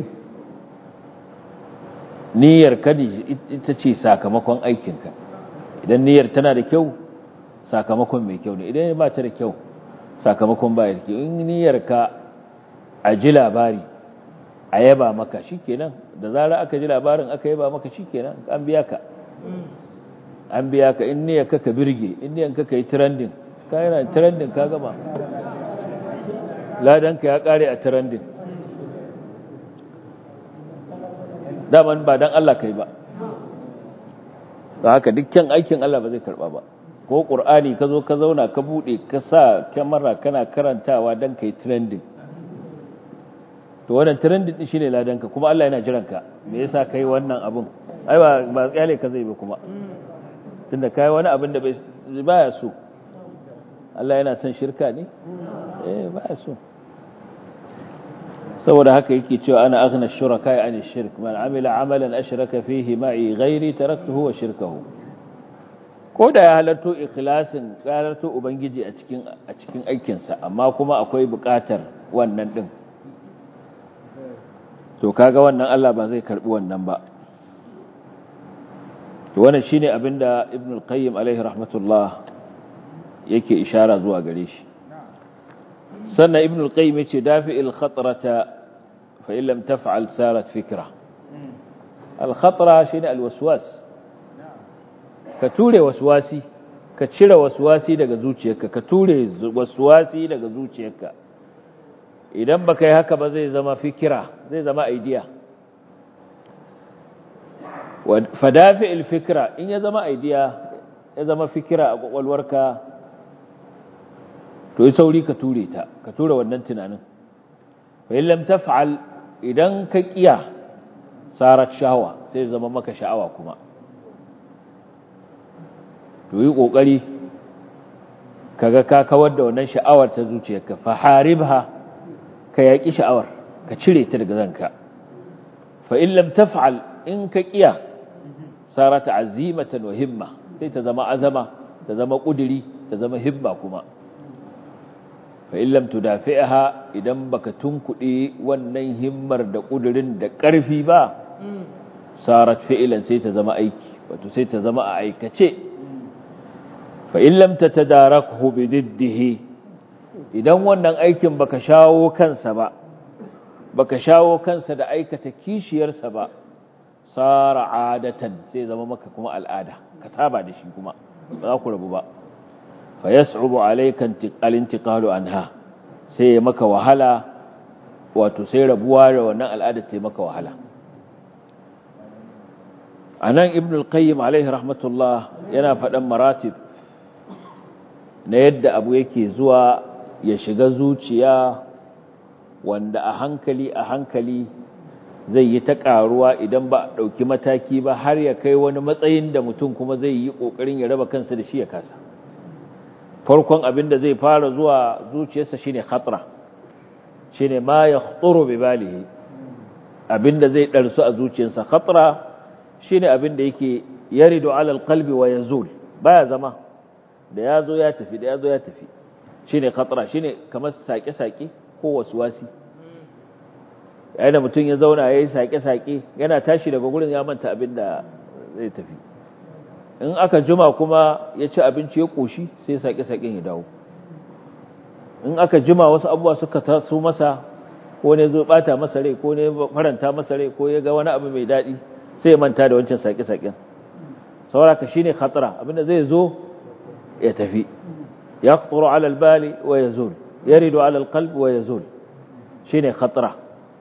niyyar ka ita ce sakamakon aikinka idan niyyar tana da kyau sakamakon mai kyau ne idan ba ta da kyau sakamakon ba da kyau in niyyar ka a ji labari a yaba maka shikenan da zara aka ji labarin aka yaba maka shikenan an biya ka an biya ka in niyyar ka ka birge in niyyar ka ka yi trending ka yana trending ka gama ladanka ya kare a trending daman ba dan Allah kai ba da haka dukkan aikin Allah ba zai karba ba ko qur'ani ka zo ka zauna ka bude ka sa kyamara kana karantawa dan kai trending to wannan trending din shine ladanka kuma Allah yana jiran ka me yasa kai wannan abun ai ba ba tsale ka zai ba kuma tunda kai wani abin da bai baya so Allah yana son shirka ne eh baya so saboda haka yake cewa ana aghna shuraka an shirk man amila amalan ashraka fihi ma'i ghairi taraktuhu wa shirkahu ko da ya halarto ikhlasin halarto ubangiji a cikin a cikin aikin sa amma kuma akwai buƙatar wannan din to kaga wannan Allah ba zai karbi wannan ba to wannan shine abinda ibn al-qayyim alaihi rahmatullah yake ishara zuwa gare shi sannan ibn al-qayyim yace dafi'il khatrata fa in lam taf'al sarat fikra al-khatra shine al-waswas ka ture waswasi ka cire waswasi daga zuciyarka ka ture waswasi daga zuciyarka idan baka yi haka ba zai zama fikira zai zama idea fa dafi'il fikra in ya zama idea ya zama fikira a kwakwalwarka to yi sauri ka ture ta ka ture wannan tunanin fa in lam taf'al idan ka kiya sarat shahwa sai zama maka sha'awa kuma to yi kokari kaga ka kawar da wannan sha'awar ta zuciyarka fa haribha ka yaki sha'awar ka cire ta daga zanka fa in lam taf'al in ka kiya sarat azimatan wa himma sai ta zama azama ta zama kudiri ta zama himma kuma fa'in lam tudafi'aha idan baka tunkuɗe wannan himmar da ƙudurin da ƙarfi ba sarat fi'ilan sai ta zama aiki wato sai ta zama a aikace fa'in lam ta tadarakhu bi diddihi idan wannan aikin baka shawo kansa ba baka shawo kansa da aikata kishiyarsa ba sara adatan sai zama maka kuma al'ada ka saba da shi kuma ba za ku rabu ba fa yas'ubu alayka al-intiqalu anha sai ya maka wahala wato sai rabuwa da wannan al'ada ta maka wahala anan ibn al-qayyim alayhi rahmatullah yana faɗan maratib na yadda abu yake zuwa ya shiga zuciya wanda a hankali a hankali zai yi ta ƙaruwa idan ba a ɗauki mataki ba har ya kai wani matsayin da mutum kuma zai yi ƙoƙarin ya raba kansa da shi ya kasa farkon abin da zai fara zuwa zuciyarsa shine khatra shine ma yakhturu bi balihi abin da zai darsu a zuciyarsa khatra shine abin da yake yaridu ala alqalbi wa yazul baya zama da yazo ya tafi da yazo ya tafi shine khatra shine kamar sake-sake ko waswasi yayin da mutum ya zauna yayi sake-sake yana tashi daga gurin ya manta abin da zai tafi in aka juma kuma ya ci abinci ya ƙoshi sai saƙe-saƙen ya dawo in aka jima wasu abubuwa suka taso masa ko ne zo bata masa rai ko ne faranta masa rai ko ya ga wani abu mai daɗi sai ya manta da wancan saƙe-saƙen sauraka shine khatara abinda zai zo ya tafi ya khaturu ala albali wa yazul yaridu ala alqalb wa yazul shine khatara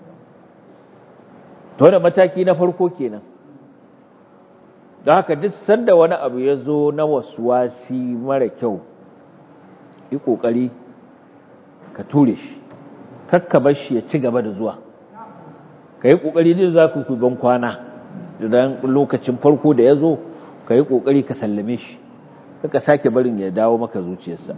to da mataki na farko kenan don haka duk sanda wani abu ya zo na waswasi mara kyau yi kokari ka ture shi kakka bar shi ya ci gaba da zuwa ka yi kokari din za ku ban kwana idan lokacin farko da ya zo ka yi ƙoƙari ka sallame shi kaka sake barin ya dawo maka zuciyarsa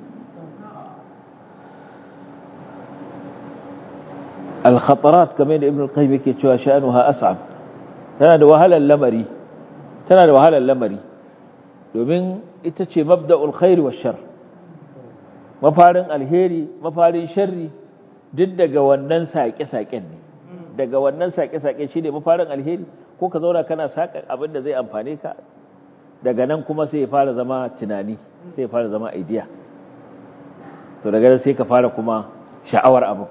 al-khatarat kamar da ibn al-qayyim yake cewa sha'anuha as'ab tana da wahalar lamari tana da wahalar lamari domin ita ce mabda'ul khair wa shar mafarin alheri mafarin sharri duk daga wannan saƙe-saƙen ne daga wannan saƙe-saƙe shine mafarin alheri ko ka zauna kana saƙa abin da zai amfane ka daga nan kuma sai ya fara zama tunani sai ya fara zama idea to daga nan sai ka fara kuma sha'awar abu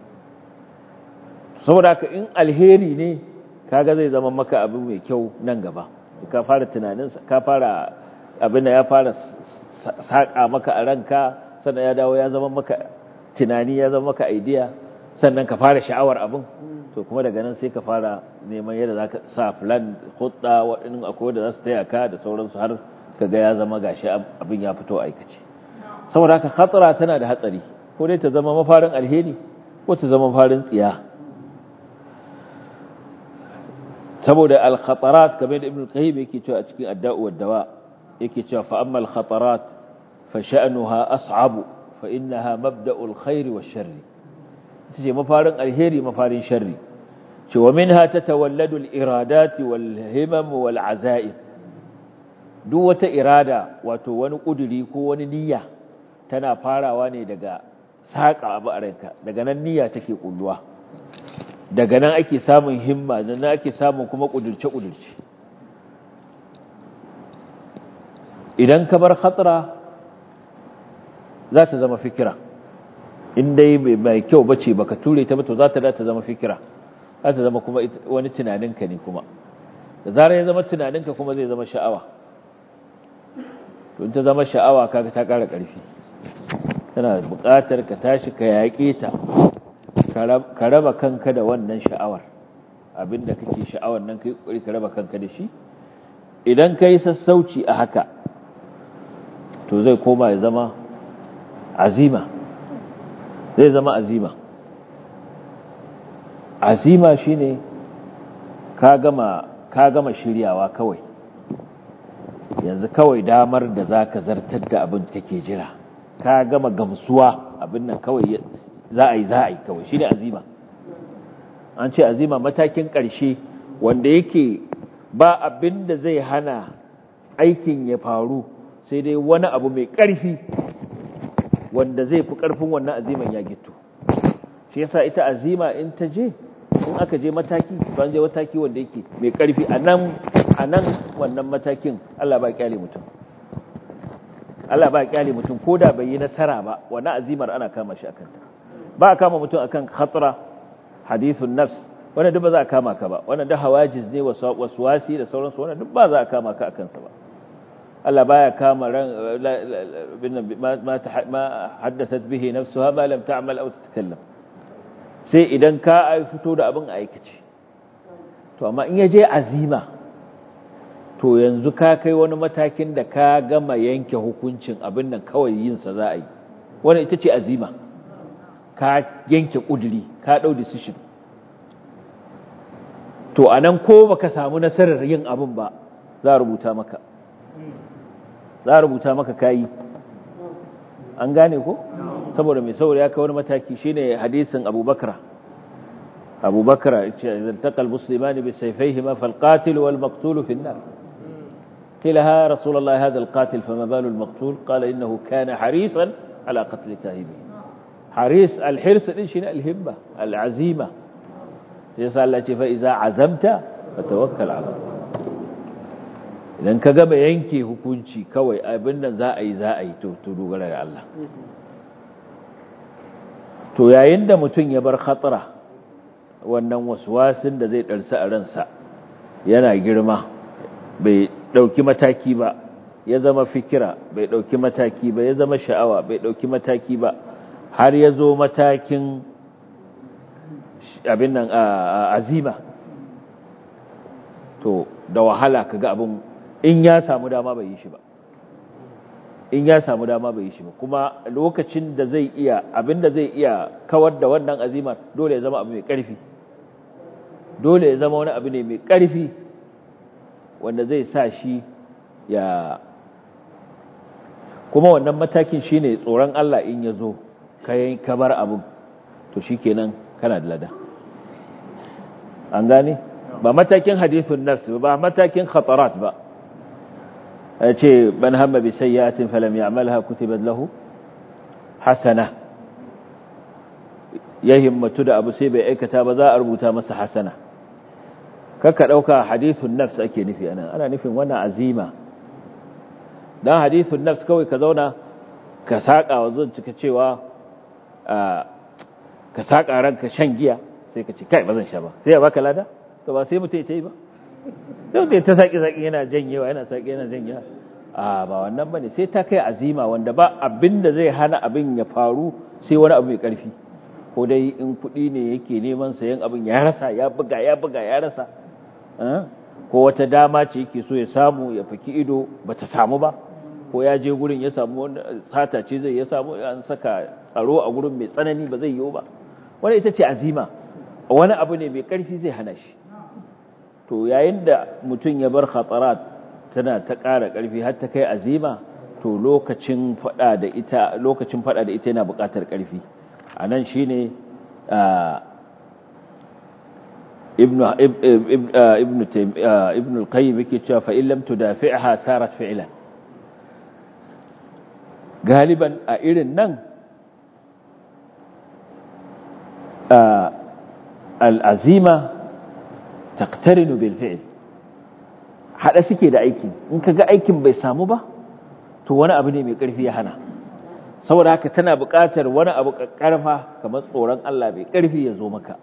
saboda haka in alheri ne kaga zai zama maka abu mai kyau nan gaba ka fara tunanin ka fara abin da ya fara saƙa maka a ranka sannan ya dawo ya zama maka tunani ya zama maka idea sannan ka fara sha'awar abin to kuma daga nan sai ka fara neman yadda za ka sa plan hudda waɗannan akwai da za su taya ka da sauransu har ka ga ya zama gashi abin ya fito aikace saboda haka khatara tana da hatsari ko dai ta zama mafarin alheri ko ta zama mafarin tsiya saboda al-khatarat kamar da ibn al-qayyim yake cewa a cikin adda'u wad dawa yake cewa fa amma al-khatarat fa sha'nuha as'abu fa innaha mabda'ul khairi wash-sharri ce mafarin alheri mafarin sharri ce wa minha tatawalladu al-iradati wal-himam wal-azaim duk wata irada wato wani kuduri ko wani niyya tana farawa ne daga saka abu a ranka daga nan niyya take kulluwa daga nan ake samun himma nan ake samun kuma kudurce kudurce idan ka bar khatara za ta zama fikira in dai mai kyau bace baka ture ta ba to za ta da ta zama fikira za ta zama kuma wani tunaninka ne kuma da zarar ya zama tunaninka kuma zai zama sha'awa to in ta zama sha'awa kaga ta ƙara ƙarfi tana buƙatar ka tashi ka yaƙe ta ka raba kanka da wannan sha'awar abinda kake sha'awar nan kai kokari ka raba kanka da shi idan kai sassauci a haka to zai koma ya zama azima zai zama azima azima shine ka gama ka gama shiryawa kawai yanzu kawai damar da zaka zartar da abin kake jira ka gama gamsuwa abin nan kawai za a yi za a yi kawai shine azima an ce azima matakin ƙarshe wanda yake ba abin da zai hana aikin ya faru sai dai wani abu mai ƙarfi wanda zai fi ƙarfin wannan aziman ya gito shi yasa ita azima in ta je in aka je mataki ban je mataki wanda yake mai ƙarfi a nan a nan wannan matakin Allah ba kyale mutum Allah ba kyale mutum ko da bai yi nasara ba wannan azimar ana kama shi akan ta ba a kama mutum akan khatra hadithun nafs wannan duk ba za a kama ka ba wannan duk hawajiz ne waswasi da sauransu wannan duk ba za a kama ka akan sa ba Allah baya kama ran ma ma haddathat bihi nafsuha ma lam ta'mal aw tatakallam sai idan ka fito da abin aikace to amma in yaje azima to yanzu ka kai wani matakin da ka gama yanke hukuncin abin nan kawai yin sa za a yi wannan ita ce azima ka yanke kuduri ka dau decision to anan ko baka samu nasarar yin abin ba za a rubuta maka za a rubuta maka kayi an gane ko saboda mai saboda ya kai wani mataki shine hadisin abubakar abubakar ce idan taqal muslimani bi sayfayhima fal qatil wal maqtul fi an-nar qila ha rasulullah hadha al qatil fama balu al maqtul qala innahu kana harisan ala qatl tahibi haris al hirs din shine al himma al azima yasa Allah ce fa iza azamta fatawakkal ala Allah idan ka gaba yanke hukunci kawai abin nan za a yi za a yi to to dogara da Allah to yayin da mutum ya bar khatara wannan waswasin da zai ɗarsa a ransa yana girma bai ɗauki mataki ba ya zama fikira bai ɗauki mataki ba ya zama sha'awa bai ɗauki mataki ba har ya zo matakin abin nan azima to da wahala kaga abin in ya samu dama bai yi shi ba in ya samu dama bai yi shi ba kuma lokacin da zai iya abin da zai iya kawar da wannan azimar dole ya zama abu mai ƙarfi dole ya zama wani abu ne mai ƙarfi wanda zai sa shi ya kuma wannan matakin shine tsoron Allah in ya zo kayan kabar abin to shikenan kana da lada an gane ba matakin hadithun nafs ba matakin khatarat ba ce ban hamma bi sayyatin falam ya'malha kutibat lahu hasana ya himmatu da abu sai bai aikata ba za a rubuta masa hasana kaka dauka hadithun nafs ake nufi anan ana nufin wannan azima dan hadithun nafs kawai ka zauna ka saka wa zan cika cewa ka saka ranka shan giya sai ka ce kai ba zan sha ba sai ya baka lada to ba sai mutai tai ba sai mutai ta saki saki yana janyewa yana saki yana janyewa a ba wannan bane sai ta kai azima wanda ba abinda zai hana abin ya faru sai wani abu mai karfi ko dai in kuɗi ne yake neman sayan abin ya rasa ya buga ya buga ya rasa ko wata dama ce yake so ya samu ya faki ido bata samu ba ko ya je gurin ya samu wani sata ce zai ya samu an saka tsaro a gurin mai tsanani ba zai yiwu ba wani ita ce azima wani abu ne mai ƙarfi zai hana shi to yayin da mutum ya bar khatarat tana ta ƙara ƙarfi har ta kai azima to lokacin fada da ita lokacin fada da ita yana buƙatar ƙarfi anan shine ibnu ibnu ibnu al-qayyim yake cewa fa in lam tudafi'ha sarat fi'lan galiban a irin nan al'azima taktarinu bil fi'il haɗa suke da aikin in ka ga aikin bai samu ba to wani abu ne mai ƙarfi ya hana saboda haka tana buƙatar wani abu ƙarfa kamar tsoron Allah mai ƙarfi ya zo maka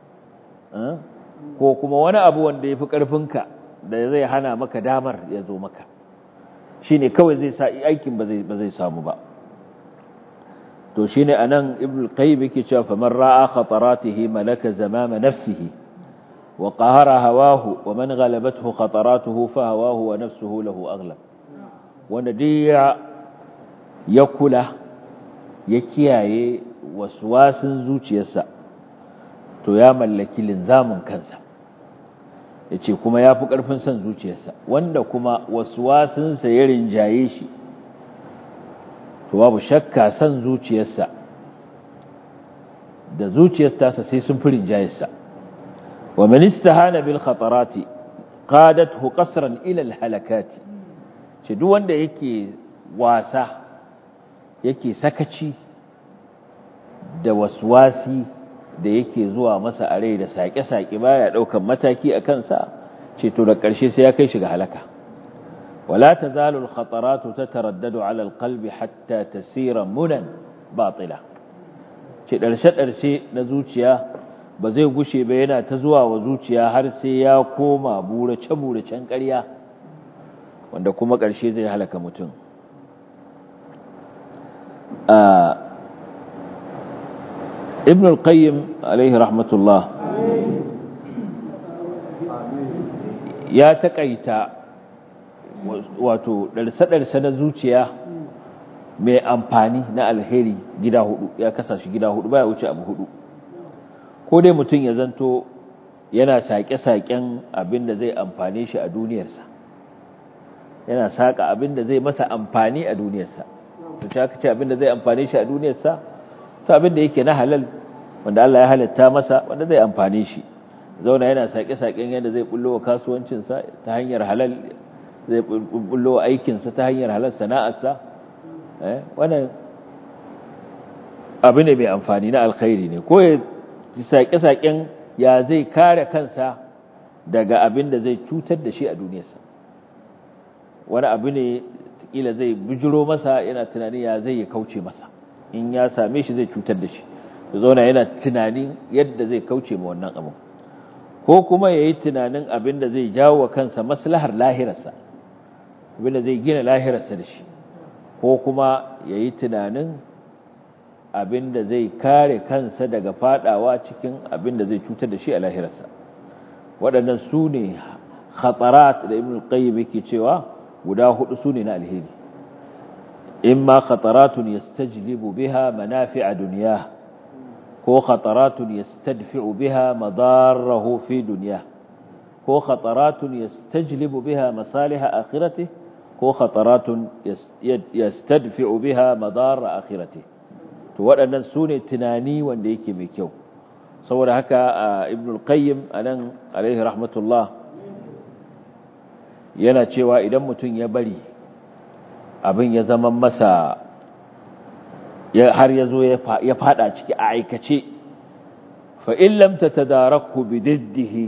ko kuma wani abu wanda ya fi ƙarfinka da zai hana maka damar ya zo maka shi ne kawai zai sa aikin ba zai samu ba to shi ne a nan ibn qayyim yake cewa faman ra'a khataratihi malaka zamama nafsihi wa qahara hawahu wa man ghalabathu khataratuhu fa hawahu wa nafsuhu lahu aghlab wanda diya ya kula ya kiyaye waswasin zuciyarsa to ya mallaki linzamin kansa yace kuma yafi karfin son zuciyarsa wanda kuma waswasinsa ya rinjaye shi to babu shakka san zuciyarsa da zuciyarsa sai sun fi rinjayarsa wa man istahana bil khatarati qadathu qasran ila al halakati ce duk wanda yake wasa yake sakaci da waswasi da yake zuwa masa a rai da sake-sake baya daukan mataki a kansa ce to da ƙarshe sai ya kai shi ga halaka ولا تزال الخطرات تتردد على القلب حتى تسير منا باطلة ce ɗarshe-ɗarshe na zuciya ba zai gushe ba yana ta zuwa wa zuciya har sai ya koma burace-buracen ƙarya wanda kuma ƙarshe zai halaka mutum ibn al-qayyim alaihi rahmatullah ya taƙaita wato ɗarsa-ɗarsa na zuciya mai amfani na alheri gida hudu ya kasa shi gida hudu baya wuce abu hudu ko dai mutum ya zanto yana saƙe-saƙen abin da zai amfane shi a duniyarsa yana saƙa abin da zai masa amfani a duniyarsa to shi aka ce abin da zai amfane shi a duniyarsa to abin da yake na halal wanda Allah ya halatta masa wanda zai amfane shi zauna yana saƙe-saƙen yadda zai bullo wa kasuwancinsa ta hanyar halal zai bullo aikinsa ta hanyar halar sana'arsa wannan abu ne mai amfani na alkhairi ne ko ya saƙe-saƙen ya zai kare kansa daga abin da zai cutar da shi a duniyarsa wani abu ne kila zai bujiro masa yana tunani ya zai ya kauce masa in ya same shi zai cutar da shi ya zauna yana tunanin yadda zai kauce ma wannan abu ko kuma ya yi tunanin abin da zai jawo wa kansa maslahar lahirarsa abin da zai gina lahirarsa da shi ko kuma ya yi tunanin abin da zai kare kansa daga fadawa cikin abin da zai cutar da shi a lahirarsa waɗannan su ne khatarat da ibn qayyim yake cewa guda hudu su ne na alheri imma khataratun yastajlibu biha manafi'a dunya ko khataratun yastadfi'u biha madarrahu fi dunya ko khataratun yastajlibu biha masalih akhiratihi ko khataratun yastadfi'u biha madarra akhiratihi to waɗannan su ne tunani wanda yake mai kyau saboda haka ibn al-qayyim anan alaihi rahmatullah yana cewa idan mutum ya bari abin ya zama masa har ya zo ya fada ciki a aikace fa in lam tatadarakhu bididdihi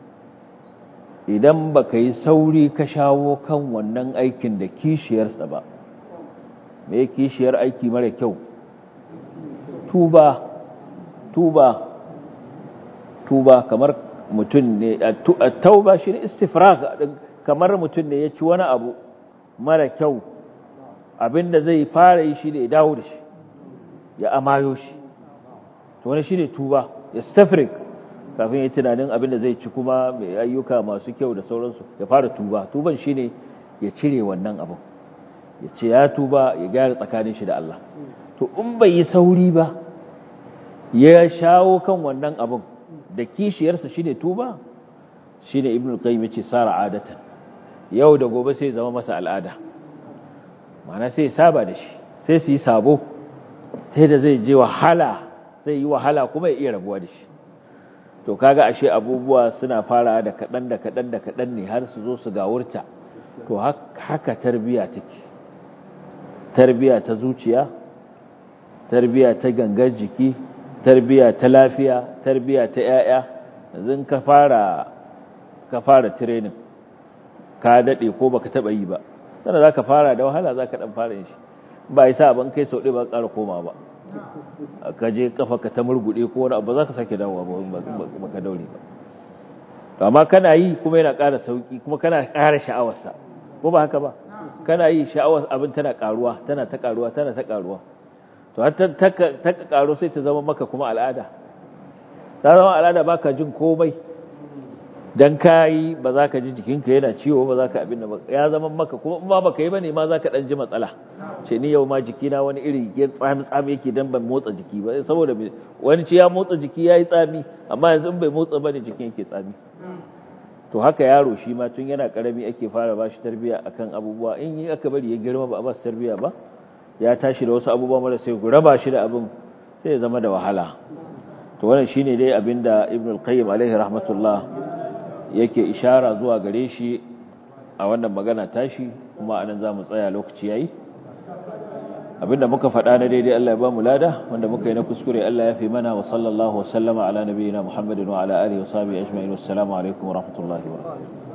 idan baka yi sauri ka shawo kan wannan aikin da kishiyarsa ba me kishiyar aiki mara kyau tuba tuba tuba kamar mutum ne tauba shi ne istifrag kamar mutum ne ya ci wani abu mara kyau abinda zai fara yi shi ne ya dawo da shi ya amayo shi to wani shi ne tuba ya stafrik kafin ya tunanin abinda zai ci kuma mai ayyuka masu kyau da sauransu ya fara tuba tuban shi ne ya cire wannan abin ya ce ya tuba ya gyara tsakanin shi da Allah to in bai yi sauri ba ya shawo kan wannan abin da kishiyarsa shine tuba shine ibnu qayyim yace sara adatan yau da gobe sai zama masa al'ada ma'ana sai saba da shi sai su yi sabo sai da zai je wahala zai yi wahala kuma ya iya rabuwa da shi to kaga ashe abubuwa suna fara da kadan da kadan da kadan ne har su zo su gawurta to haka tarbiya take tarbiya ta zuciya tarbiya ta gangar jiki tarbiya ta lafiya tarbiya ta yaya yanzu ka fara ka fara training ka dade ko baka taba yi ba sannan zaka fara da wahala zaka dan fara shi ba yasa ban kai sau ɗaya ba ƙara koma ba ka je kafa ka ta murgude ko wani abu zaka sake dawowa ba baka daure ba to amma kana yi kuma yana ƙara sauki kuma kana ƙara sha'awarsa ko ba haka ba kana yi sha'awar abin tana ƙaruwa tana ta ƙaruwa tana ta ƙaruwa to har ta karo sai ta zama maka kuma al'ada ta zama al'ada baka jin komai dan kayi ba za ka ji jikinka yana ciwo ba za ka abin da ya zama maka kuma in ba baka yi bane ma za ka dan ji matsala ce ni yau ma jikina wani iri ya tsami tsami yake dan ban motsa jiki ba saboda wani ce ya motsa jiki yayi tsami amma yanzu in bai motsa bane jikin yake tsami to haka yaro shi ma tun yana karami ake fara bashi tarbiya akan abubuwa in yi aka bari ya girma ba a ba su tarbiya ba ya tashi da wasu abubuwa mara sai ku raba shi da abin sai ya zama da wahala to wannan shine dai abinda ibn al-qayyim alaihi rahmatullah yake ishara zuwa gare shi a wannan magana tashi kuma anan zamu tsaya lokaci yayi abinda muka faɗa na daidai Allah ya ba mu lada wanda muka yi na kuskure Allah ya fi mana wa sallallahu wa sallama ala nabiyyina Muhammadin wa ala alihi wa sahbihi ajma'in assalamu alaikum wa rahmatullahi wa barakatuh